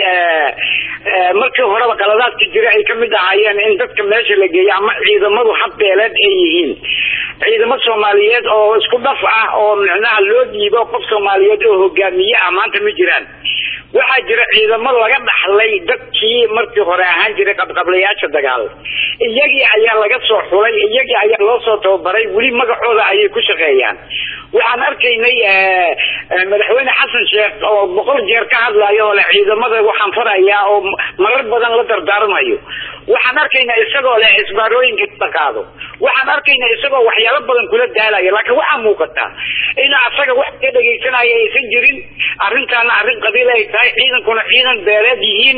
markii horeba qaladaadka jira ay kamid ahaayeen in dadka meesha la geeyo ama ciidamadu habbeeleed ay yihiin ciidamo soomaaliyeed oo isku dhaf ah oo micnaha loo dhiibo qof soomaaliyeed oo hogaamiye ah maanta ma jiraan waxaa jira ciidamo laga dhaxlay dadkii markii hore ahaan jiray qabqablayaasha dagaal iyagii ayaa laga soo xulay iyagii ayaa loo soo tababaray weli magacooda ayay ku shaqeeyaan waxaan arkaynay madaxweyne xasan sheekh oo boqol jeer ka hadlayo oo le ciidamada waxaan farayaa oo marar badan la dardaarmayo waxaan arkaynaa isagoo leh isbaarooyinka la qaado waxaan arkaynaa isagoo waxyaalo badan kula daalaya laakiin waxaa muuqata in asaga wax ka dhegaysanaya aysan jirin arrintaana arrin qabiil ay tahay ciidankuna ciidan beeleed yihiin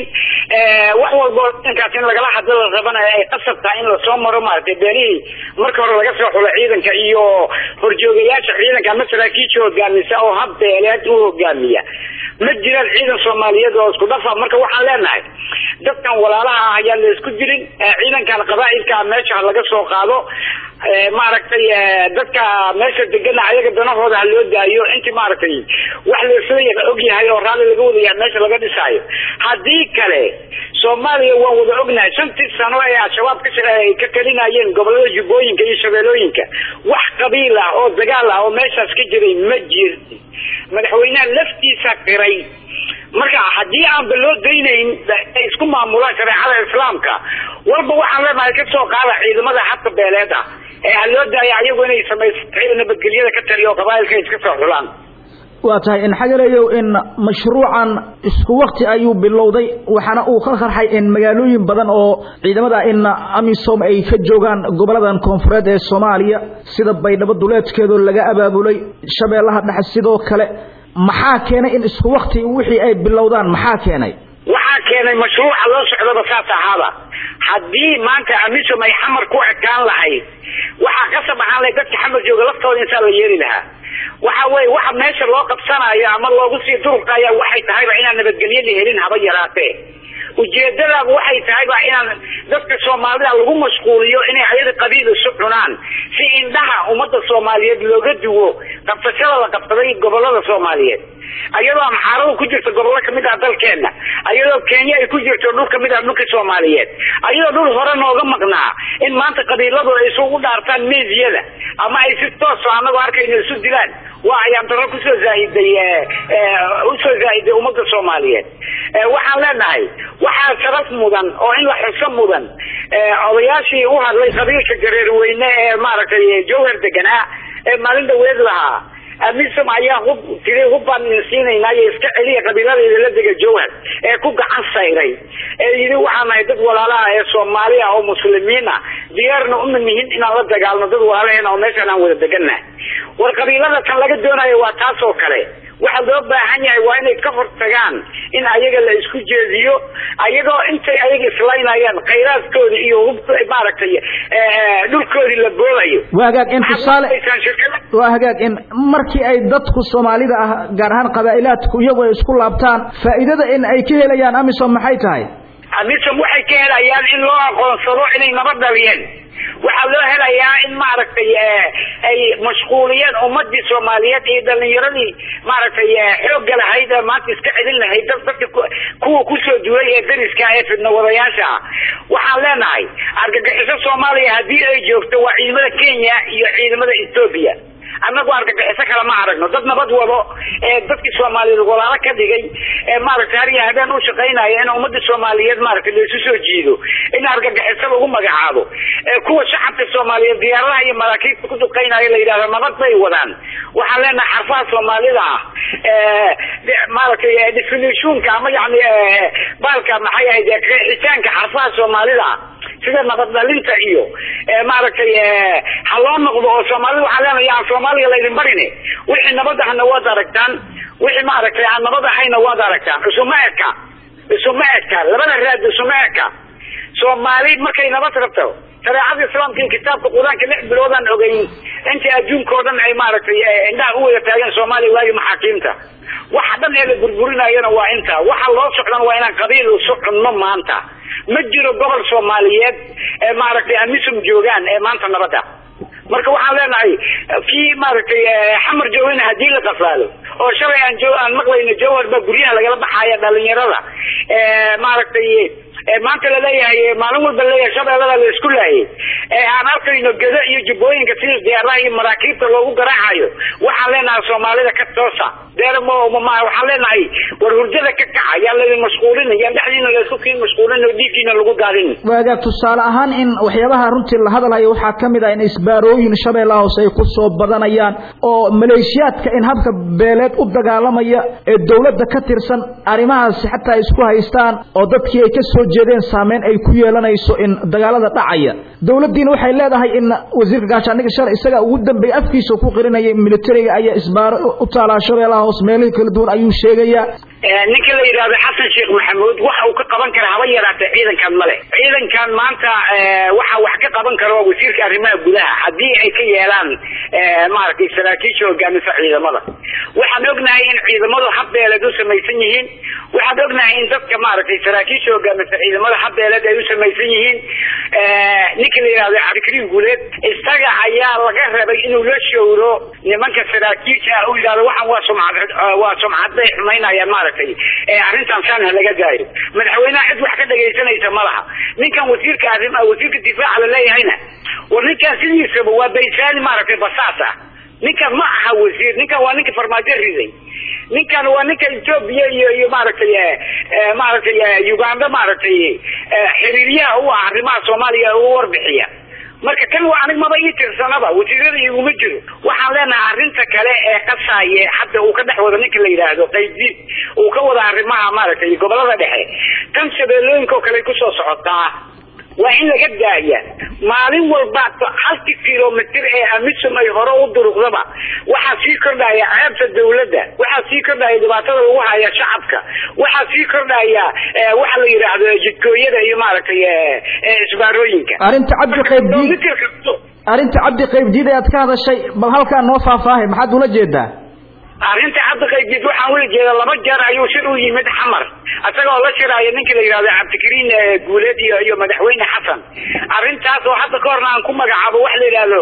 wax walbo ciidankaas in lagala hadlo la rabanayo ay qasab tahay in lasoo maro maaragtay beelihii marka hore laga soo xulo ciidanka iyo horjoogayaasha ciidanka ama saraakiisha hogaamisa oo hab beeleed u hogaamiya ma jiraan ciidan soomaaliyeed oo isku dhafa marka waxaan leenahay dadkan walaalaha ah ayaan la isku jirin ciidankan qabaailka meesha laga soo qaado maaragtay dadka meesha degana ayaga danahooda ha loo daayo inti maaragtay wax laisla og yahay oo raalli laga wadayahay meesha laga dhisaayo haddii kale soomaaliya waan wada ognahay shantii sano ee al-shabaab ka talinayeen gobolada jubbooyinka iyo shabeelooyinka wax qabiil ah oo dagaal ah oo meeshaas ka jiray ma jirti madaxweynaha laftiisa qiray marka haddii aanba loo daynayn isku maamulaan shareecada islaamka walba waxaan leenahay kasoo qaada ciidamada xadka beeleed ah ee ha loo daaya ayagu inay samayso ciidan nabadgelyada ka taliyo oo qabaailka iska soo xulaan waa tahay in xagaleeyow in mashruucan isku wakti ayuu bilowday waxaana uu ka qarxay in magaalooyin badan oo ciidamada in amisom ay ka joogaan goboladan koonfureed ee soomaaliya sida baydhabo duleedkeedoo laga abaabulay shabeellaha dhexe sidoo kale maxaa keenay in isku wakti wixii ay bilowdaan maxaa keenay waxaa keenay mashruuca loo socdaba saas ahaaba haddii maanta amisom ay xamar ku ekaan lahayd waxaa kasab ahaan lahayd dadka xamar jooga laftooda insaa la yeeli lahaa waxa weye waxa meesha loo qabsanayo ama loogu sii durugaya waxay tahayba inaan nabadgelyada helin haba yaraatee ujeedadaaba waxay tahayba inaan dadka soomaalida lagu mashquuliyo inay ayaga qabiil isu cunaan si indhaha ummadda soomaaliyeed looga duwo qabsashada la qabsaday gobolada soomaaliyeed ayadoo amxaaradu ku jirto gobollo kamid ah dalkeena ayadoo kenya ay ku jirto dhul kamid ah dhulka soomaaliyeed ayadoo dhul hore nooga maqnaa in maanta qabiiladu ay isugu dhaartaan meediyada ama ay si tooso anagoo arkayno isu dilaan waa ayaan daro kusoo zaahiday usoo zaahiday ummadda soomaaliyeed waxaan leenahay waxaa sharaf mudan oo in la xuso mudan odayaashii u hadlay qabiilka jareerweyne ee maaragtay jowhar deganaa ee maalin dhaweed lahaa amisom ayaa hub tiri hub baan idin siinaynaa iyo iska celiya qabiiladeeda la dega jowhar ee ku gacan sayray ee yidhi waxaan nahay dad walaalaha ee soomaali ah oo muslimiin ah diyaarna uma nihin inaan la dagaalno dad walaalaheena oo meeshaan aan wada degannahay war qabiilada kan laga doonayo waa taas oo kale waxa loo baahan yahay waa inay ka hortagaan in ayaga la isku jeediyo ayagoo intay ayaga islaynayaan khayraadkoodi iyo hub maaragtay dhulkoodii la boodayo waa hagaag in tusaale waa hagaag in markii ay dadku soomaalida ah gaar ahaan qabaa'ilaadku iyagu ay isku laabtaan faa'iidada in ay ka helayaan amisom maxay tahay amisom waxay ka helayaan in loo aqoonsado inay nabad dhaliyeen waxaa loo helayaa in maaragtay ay mashquuliyeen ummadii soomaaliyeed iyo dhalinyaradii maaragtay xoogga lahayd ee maanta iska celin lahayd dad dadka kuwa kusoo duway ee dariska ee fidna wadayaasha ah waxaan leenahay argagixiso soomaaliya haddii ay joogto waa ciidamada kenya iyo ciidamada ethoobia annagu argagixiso kale ma aragno dad nabad wado ee dadkii soomaaliyeed walaalo ka dhigay ee maaragtay har iyo habeen u shaqaynaya in ummadii soomaaliyeed maaragtay laisu soo jiido in argagixiso lagu magacaabo ee kuwa shacabka soomaaliyeed diyaaradaha iyo maraakiibta ku duqaynaya la yidhahdo nabad bay wadaan waxaan leenahay xarfaha soomaalida ah maaragtay definitionka ama yani baalka maxay ahayd qeexitaanka xarfaha soomaalida ah sida nabad dhalinta iyo maaragtay ha loo noqdo oo soomaalida waxaa leenahay aan soomaaliga laydin barine wixii nabad ahna waad aragtaan wixii maaragtay aan nabad ahayna waad aragtaan isuma eka isuma eka labada raad isuma eka soomaali markay nabad rabto shareecada islaamka iyo kitaabka qur-aanka lix biloodaan ogeyn inta adduunka oo dhan ay maaragtay indhaha u wada taageen soomaaliya waagi maxaakiimta waxa dhan ee la burburinayana waa inta waxa loo socdan waa inaan qabiil isu cunno maanta ma jiro gobol soomaaliyeed ee maaragtay amisum joogaan ee maanta nabada marka waxaan leenahay kii maaragtay xamar joogina hadii la qafaalo oo shalay aan jo aan maqlayno jawhar baa guryaha lagala baxaya dhalinyarada maaragtay maanta laleeyahay maalin walba leeyahay shabeellada la isku laayay ee aan arkayno gedo iyo jubbooyinka sida diyaaraha iyo maraakiibta loogu garaacayo waxaan leenahay soomaalida ka toosa deer waxaan leenahay war hurdada ka kaca yaan laydin mashquulin yaan dhexdiina laysku kiin mashquulin oo dhiigkiina lagu daadin waaga tusaale ahaan in waxyaabaha runtii la hadlayo waxaa ka mid ah in isbaarooyin shabeellaha hoose ay ku soo badanayaan oo maleeshiyaadka in habka beeleed u dagaalamaya ee dawladda ka tirsan arrimahaasi xataa isku haystaan oo dadkii ay ka soo jeedeen saameyn ay ku yeelanayso in dagaalada dhacaya dawladdiina waxay leedahay in wasiirka gaashaandhigga shalay isaga ugu dambeeyey afkiisa ku qirinayay militariga ayaa isbaaro u taalaa shabeellaha hoose meelihii kala duwan ayuu sheegayaa ninka la yidhaahdo xasan sheekh maxamuud waxa uu ka qaban kara haba yaraatee ciidankan male ciidankan maanta waxa wax ka qaban kara waa wasiirka arrimaha gudaha haddii ay ka yeelaan maaragtay saraakiisha hogaamisa ciidamada waxaan ognahay in ciidamadu habbeeleed u samaysan yihiin waxaan ognahay in dadka maaragtay saraakiisha hogaamisa ciidamada habbeeleed ay u samaysan yihiin ninka la yidhahdo cabdikariim guuleed isaga ayaa laga rabay inuu la showro nimanka saraakiisha u yidhahdo waxaan waa sumcad waa sumcadbay xumaynayaan maaragtay arrintan saan ha laga daayo madaxweynaha cid wax ka dhagaysanaysa ma laha ninkan wasiirka arrim wasiirka difaaca la leeyahayna war ninkan sidiisaba waa baysaani maaragtay basaas ah ninkan ma aha wasiir ninkan waa ninka farmaajo riday ninkan waa ninka etoobiya iyo iyo maaragtay maaragtay uganda maaragtay xiriiryaha u ah arrimaha soomaaliya u warbixiya marka kan waa anig maba ii tirsanaba wasiirada iguma jiro waxaan leenahay arrinta kale ee qasaaye hadda uu ka dhex wado ninka la yidhaahdo qaybdiid uu ka wada arrimaha maaragtay gobolada dhexe tan shabeellooyinka oo kale kusoo socotaa waa in laga daaya maalin walba halkii kilomitr ee amisum ay hore u duruqdaba waxaa sii kordhaya ceebta dawladda waxaa sii kordhaya dhibaatada lagu haya shacabka waxaa sii kordhaya waxa la yidhaahdo jidkooyada iyo maaragtay isbaarooyinka arrinta cabdi qaybdiid arrinta cabdi qaybdiid ee aad ka hadashay bal halkaa noo faahfaahay maxaad ula jeedaa arrinta cabdi qaybdiid waxaan ula jeeda laba jeer ayuu shir u yimid xamar isagoo la shiraayo ninka la yidhahdo cabdikariin guuleed iyo iyo madaxweyne xasan arrintaas oo hadda ka horna aan ku magacaabo waxa la yidhahdo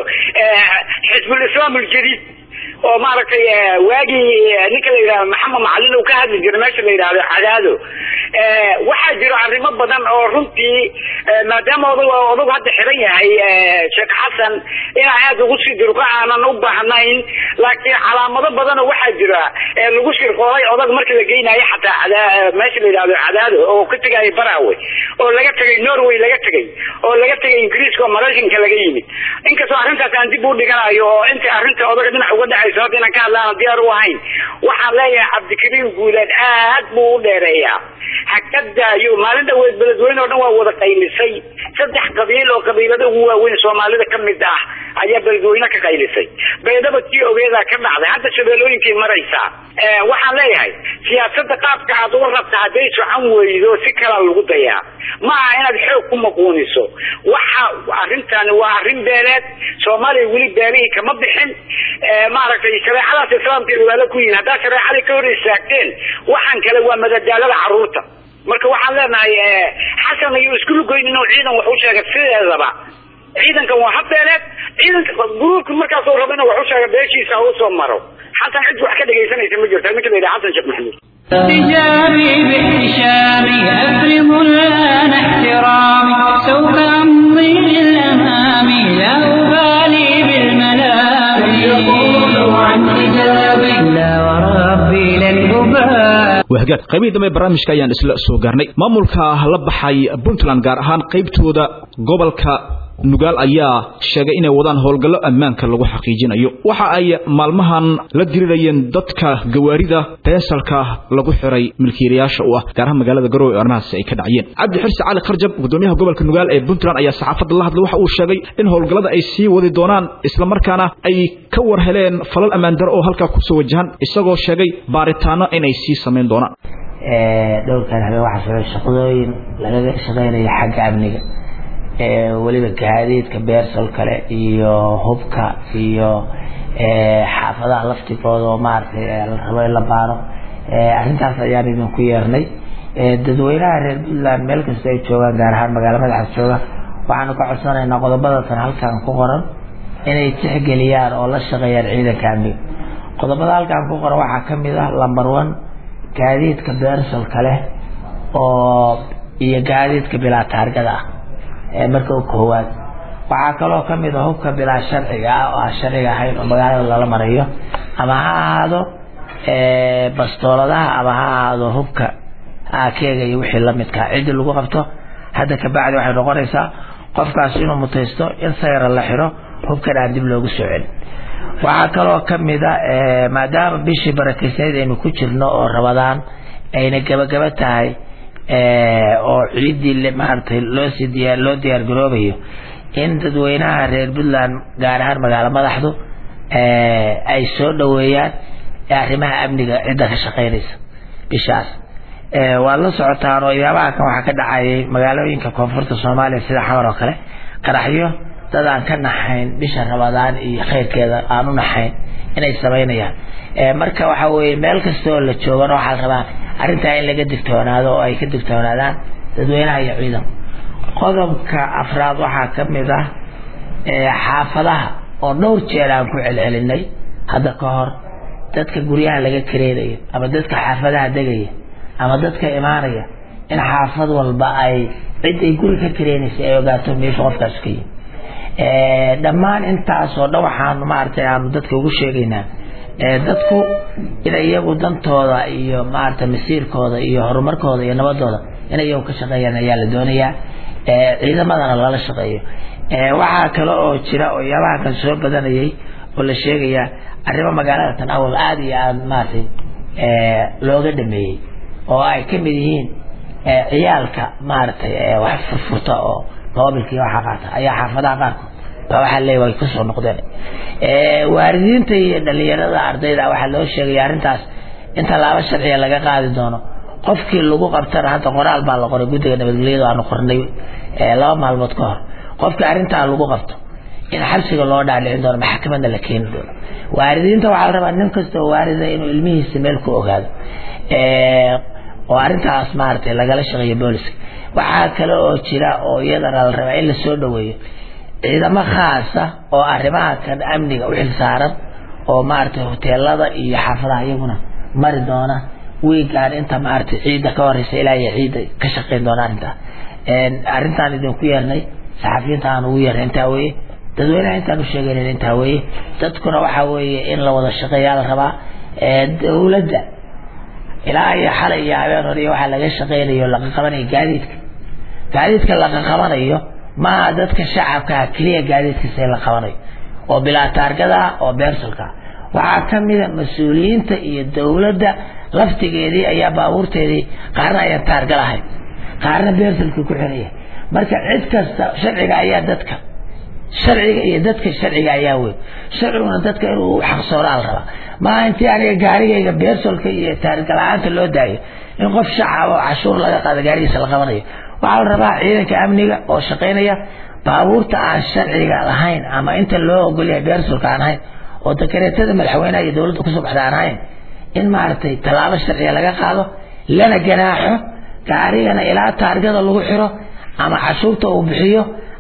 xisbul islaam aljadiid oo maaragtay waagii ninka la yidhahdo maxamed macalin uu ka hadli jiro meesha la yidhahdo cadaado waxaa jiro arrimo badan oo runtii maadaama odag odag hadda xiran yahay sheekh xasan inaa aad ugu sii dirqo aanan u baahnayn laakiin calaamado badan oo waxaa jira lagu shirqoolay odag marka la geynayo xataa meesha la yidhahdo cadaado oo ka tegaya barawe oo laga tegay norway laga tegay oo laga tegay ingiriiska oo maraykanka laga yimid inkastoo arrintaas aan dib u dhiganayo oo inta arrinta odaga dhinac uga dhacayso hadda inaan ka hadlaana diyaar u ahayn waxaan leeyahay cabdikariim guuleed aad buu u dheereeyaa ha ka daayo maalin dhaweed beledweyne oo dhan waa wada qaylisay saddex qabiil oo qabiilada ugu waaweyn soomaalida ka mid ah ayaa beledweyne ka qaylisay beedaba tii ogeedaa ka dhacday hadda shabeellooyinkay maraysaa waxaan leeyahay siyaasada qaabka aad uga rabta hadday socon weydo si kalaa lagu dayaa ma aha inaad xoog ku maquuniso waxa arrintani waa arrin beeleed soomaaliya weli beelihii kama bixin maaragtay shareecadaas islaamka walaalo ku yihin haddaa shareecadii ka hor istaagteen waxaan kale waa madadaalada caruurta marka waxaan leenahay xasan ayuu isku lugoyn inuu ciidan wax u sheegay sideedaba ciidankan waa habbeeleed ciidanka gruubka markaasuu rabo inuu wax u sheega beeshiisa ha usoo maro xasan cid wax ka dhegaysanaysa ma jirto ninka la yidhaha xasan sheekh maxamuud احتجابي باحتشامي أفرغ الآن احترامي سوف أمضي للأمام لا أبالي بالملام يقولوا عن حجابي لا وربي لن أبالي wahagaag qaybihii dambe barnaamijka ayaan isla soo gaarnay maamulka la baxay puntland gaar ahaan qaybtooda gobolka nugaal ayaa sheegay inay wadaan howlgallo ammaanka lagu xaqiijinayo waxa ay maalmahan la dirirayeen dadka gawaarida beesalka lagu xiray milkiilayaasha u ah gaar ahaan magaalada garowe ee arrimahaasi ay ka dhacayeen cabdi xirsi cali kharjab gudoomiyaha gobolka nugaal ee puntland ayaa saxaafadda la hadlay waxa uu sheegay in howlgallada ay sii wadi doonaan islamarkaana ay ka war heleen falal ammaan daro oo halkaa kusoo wajahan isagoo sheegay baaritaano inay sii samayn doonaan dhowrkan habeen waxaa socday shaqadooyin lagaga shaqeynaya xagga amniga weliba gaadiidka beersal kale iyo hubka iyo xaafadaha laftigooda oo maaragtay la rabo in la baaro arrintaas ayaan idinku yeernay dadweynaha reer puntland meel kasta ay joogaan gaar ahaan magaalo madaxa jooga waxaanu ka codsanaynaa qodobadatan halkan ku qoran inay tixgeliyaan oo la shaqeeyaan ciidanka amniga qodobada halkan ku qoran waxaa kamid ah lamber one gaadiidka beersalka leh oo iyo gaadiidka bilaa taargada ah marka u koowaad waxaa kaloo kamid a hubka bilaa sharciga ah oo aan sharciga ahayn oo magaalada lala marayo ama ha ahaado bastooladaha ama ha ahaado hubka akeega iyo wixii lamidkaa ciddii lagu qabto hadda kabacdi waxay noqonaysaa qofkaas inuu mutaysto in sayra la xiro hubkan aan dib loogu soo celin waxaa kaloo kamid a maadaama bishii barakeysneyd aynu ku jirno oo rabadaan ayna gabagaba tahay oo ciiddii maaragtay loosii diyaa loo diyaar garoobayo in dadweynaha reer puntland gaar ahaan magaalo madaxdu ay soo dhaweeyaan arrimaha amniga cidda ka shaqeynaysa bishaas waad la socotaan oo idaabaha kan waxaa ka dhacayay magaalooyinka koonfurta soomaaliya sida xamar oo kale qaraxyo dad aan ka naxayn bisha rabadaan iyo khayrkeeda aan u naxayn inay samaynayaan marka waxa weeye meel kasta oo la joogana waxaa la rabaa arrintaa in laga digtoonaado oo ay ka digtoonaadaan dadweynaha iyo ciidanku qodobka afraad waxaa ka mid ah xaafadaha oo dhowr jeer aan ku celcelinay hadda ka hor dadka guryaha laga kareenayo ama dadka xaafadaha degaya ama dadka imaanaya in xaafad walba ay cid ay guri ka kareynaysa ay ogaato meesha qofkaas ka yimi dhammaan intaasoo dhan waxaanu maaragtay aanu dadka ugu sheegaynaa dadku in iyagu dantooda iyo maaragtay masiirkooda iyo horumarkooda iyo nabadooda in iyagu ka shaqeeyaan ayaa la doonayaa ciidamadana lala shaqeeyo waxaa kale oo jira oo yaabaha kan soo badanayay oo la sheegayaa arrimo magaalada tan awal aada iyo aada maaragtay looga dhameeyey oo ay ka mid yihiin ciyaalka maaragtay wax furfurta oo moobilka iyo waxaa qaata ayaa xaafadaha qaarkood baa waxaa leeyahy way kusoo noqdeen waalidiinta iyo dhalinyarada ardayda waxaa loo sheegaya arrintaas in tallaabo sharciga laga qaadi doono qofkii lagu qabtana hadda qoraal baa la qoray guddiga nabadgelyada aanu qornay laba maalmood ka hor qofkii arrintaa lagu qabto in xabsiga loo dhaadhicin doono maxkamadna la keeni doono waalidiinta waxaa la rabaa nin kasta oo waalida inuu ilmihiisa meel ku ogaado oo arrintaas maaragtay lagala shaqeeyo booliska waxaa kale oo jira oo iyadana la rabaa in la soo dhaweeyo ciidamo khaasa oo arrimaha kan amniga u xilsaaran oo maaragtay hoteelada iyo xaafadaha iyaguna mari doona wiigaan inta maaragtay ciidda ka horeysa ilaa iyo ciidda ka shaqeyn doona arrintaa arrintaan idinku yeernay saxafiyiinta aan ugu yeernay intaa weeye dadweynaha intaan u sheegaynan intaa weeye dadkuna waxaa weeye in la wada shaqeeyaa la rabaa dowladda ilaa iyo xalay iyo habeen hore iyo waxaa laga shaqeynayo laga qabanayo gaadiidka gaadiidka laga qabanayo maaha dadka shacabkaa keliya gaadiidkiisa in la qabanayo oo bilaa taargada oo beersalka waxaa kamida mas-uuliyiinta iyo dowladda laftigeedii ayaa baabuurteedii qaarna ayaan taarga lahayn qaarna beersalkii ku xiraya marka cid kasta sharciga ayaa dadka sharciga iyo dadka sharciga ayaa weyn sharciguna dadka inuu xaqsooraan rabaa maaha intii aniga gaarigayga beersolka iyo taarga la-aanta loo daayo in qof shacab oo cashuur laga qaado gaarigiisa la qabanayo waxaa la rabaa ciidanka amniga oo shaqaynaya baabuurta aan sharciga lahayn ama inta loo ogolyahay beersolka aan ahayn oo dakareetada madaxweynaha iyo dowladda kusoo baxda aan ahayn in maaragtay tallaabo sharciga laga qaado lana ganaaxo gaarigana ilaa taargada lagu xiro ama cashuurta uu bixiyo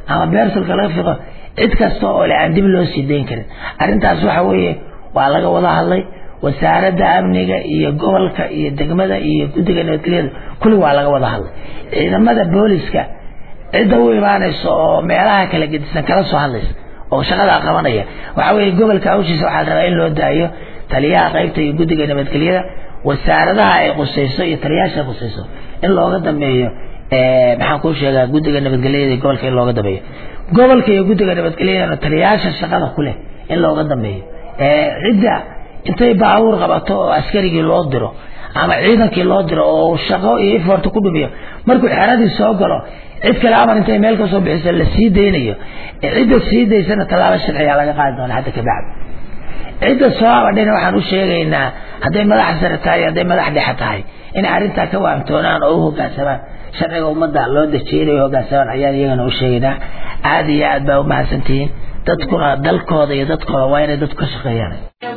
ama beersulka laga fiiqo cid kasta oo le aan dib loo sii dayn karin arrintaas waxa weeye waa laga wada hadlay wasaaradda amniga iyo gobolka iyo degmada iyo guddiga nabadgelyada kulli waa laga wada hadlay ciidamada booliska cidda u imaanaysa oo meelaha kala gedisan kala soo hadlaysa oo shaqadaa qabanaya waxa weeye gobolka hawshiisa waxaa rabaa in loo daayo taliyaha qaybta iyo guddiga nabadgelyada wasaaradaha ay qusayso iyo taliyaasha ay qusayso in looga dambeeyo maxaan kuu sheegaa guddiga nabadgelyada iyo gobolka in looga dambeeyo gobolka iyo guddiga nabadgelyadana taliyaasha shaqada ku leh in looga dambeeyo cidda intay baabuur qabato oo askarigii loo diro ama ciidankii loo diro oo shaqo iyo iforta ku dhumiyo markuu xeradii soo galo cid kale amar intay meel ka soo bixiso la sii daynayo cidda sii daysana tallaabo sharciga laga qaadi doona hadda kabacdi cidda soo abadhina waxaan u sheegaynaa hadday madax sare tahay hadday madax dhexe tahay inay arrintaa ka waamtoonaan oo u hoggaansamaan sharciga ummadda loo dejiyay hoggaansamaan ayaan iyagana u sheegaynaa aada iyo aad baa umahadsantihiin dadkuna dalkooda iyo dadkooda waa inay dadku ka shaqeeyaan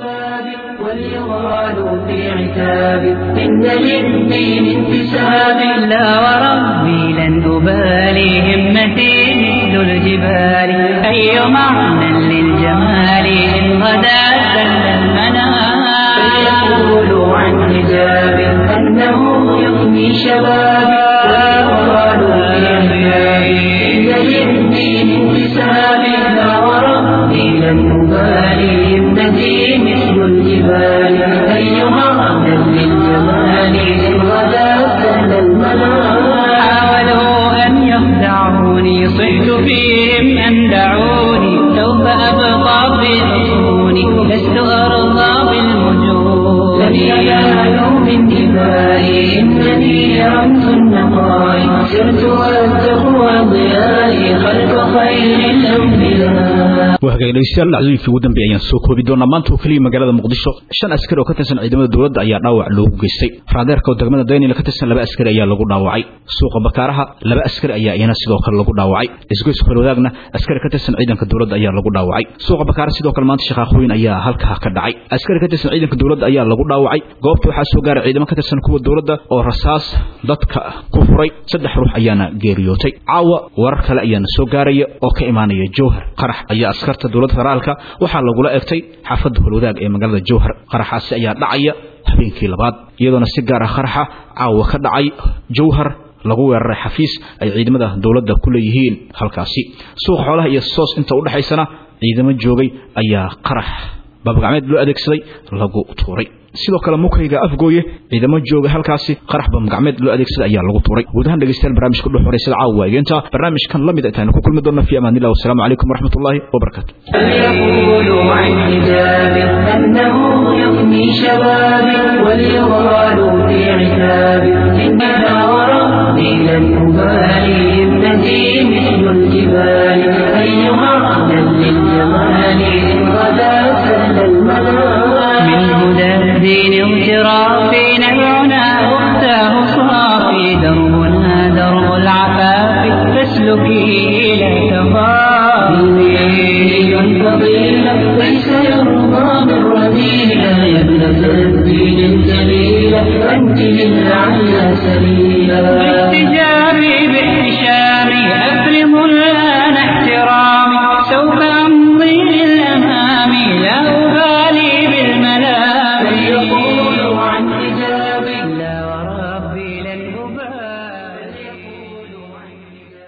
وليغالوا في عتاب إن للدين انتساب لا وربي لن أبالي همتي مثل الجبال أي معنى للجمال إن غدا سل المنام فليقولوا عن حجاب أنه يغني شبابي وليغالوا في عتاب إن للدين انتساب لا وربي لن أبالي همتي مثل الجبال أيها أهلا للجمال إن غدا سهل المنام حاولوا أن يخدعوني صحت فيهم أن دعوني سوف أبقى في حصوني لست أرضى بالوجود لن ينالوا من دمائي إنني رمز النقاء سرت والتقوى ضيائي خلف خير الأنبياء wahagaag dhegeystayaal dhacdooyinkii ugu dambeeyay ayaan soo koobi doonaa maanta oo keliya magaalada muqdisho shan askari oo ka tirsan ciidamada dowladda ayaa dhaawac loogu geystay raadeerka oo degmada daynila ka tirsan laba askari ayaa lagu dhaawacay suuqa bakaaraha laba askari ayaa iyana sidoo kale lagu dhaawacay isgoys kolwadaagna askari ka tirsan ciidanka dowladda ayaa lagu dhaawacay suuqa bakaara sidoo kale maanta shaqaaqooyin ayaa halkaa ka dhacay askari ka tirsan ciidanka dowladda ayaa lagu dhaawacay goobta waxaa soo gaaray ciidamo ka tirsan kuwa dowladda oo rasaas dadka ku furay saddex ruux ayaana geeriyootay caawa warar kale ayaana soo gaaraya oo ka imaanaya jowhar qarax ayaa askarta dowladda federaalka waxaa lagula egtay xaafadda holwadaag ee magaalada jowhar qaraxaasi ayaa dhacaya habeenkii labaad iyadoona si gaar ah qaraxa caawa ka dhacay jowhar lagu weeraray xafiis ay ciidamada dowladda ku leeyihiin halkaasi suuqa xoolaha iyo soos inta u dhexaysana ciidamo joogay ayaa qarax babagacmeed loo adeegsaday lagu tuuray sidoo kale mukayga afgooye ciidamo jooga halkaasi qarax bamgacmeed loo adeegsaday ayaa lagu tuuray guud ahaan dhegeystayaal barnaamijka dhuux horeysada caawa waa egeenta barnaamijkan la mid aytaanu ku kulmi doona fi amaan illah wasalaamu calaykum waraxmatullaahi wabarakaatu فليقولوا عن حجاب أنه يغني شبابي وليغالوا في عتاب إنها وربي لن أبالي ابنتي مثل الجبال أيها أهلا للجمال إن غدا سهل المنام من هدى الدين اغترافي نبعنا أختاه صافي دربنا درب العفاف فاسلكي لا تخافي فضيلة ليس يرضى من رذيلة يا ابنة الدين الجليلة أنت للعلى سبيلا